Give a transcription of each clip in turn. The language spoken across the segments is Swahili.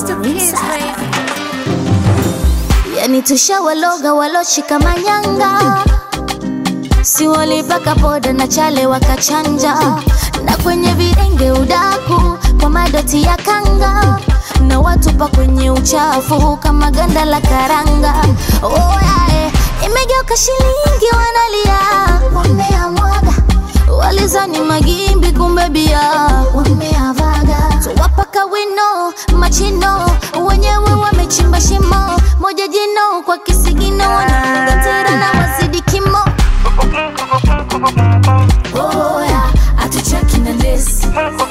Yani tushawaloga waloshika manyanga, si walipaka poda na chale wakachanja, na kwenye videnge udaku kwa madoti ya kanga, na watupa kwenye uchafu kama ganda la karanga. Oh, yeah, eh. Imegeuka shilingi wanalia, wameamwaga walizani magimbi, kumbe bia wameavaga. Tuwapaka wino machino, wenyewe wamechimba shimo moja jino kwa kisigino, wanafunga tera na wazidi kimo. Oya, atucheki na lesi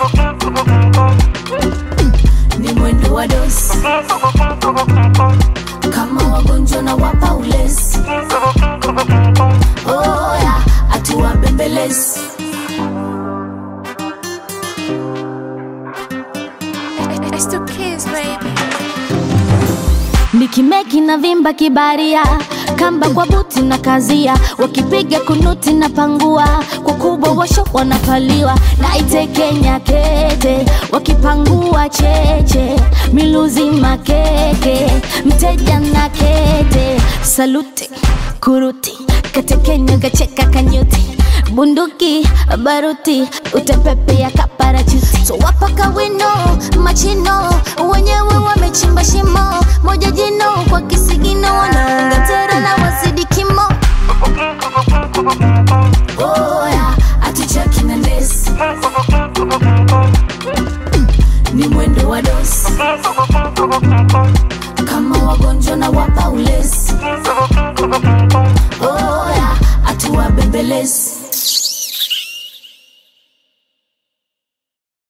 ni mwendo wa dosi kama wagonjwa na wapa ulezi. Oya, atuwabembelezi It's the kids, baby. Nikimeki na vimba kibaria kamba kwa buti na kazia wakipiga kunuti na pangua kwa kubwa washo wanapaliwa na itekenya kete wakipangua cheche miluzi makeke mteja na kete saluti kuruti katekenya kacheka kanyuti bunduki baruti utepepe ya kaparachuti tuwapaka wino machino wenyewe wamechimba shimo moja jino kwa kisigino wanaunga tera na wazidi kimo oya atucheki na ndesi ni mwendo wa dosi kama wagonjwa na wapa ulezi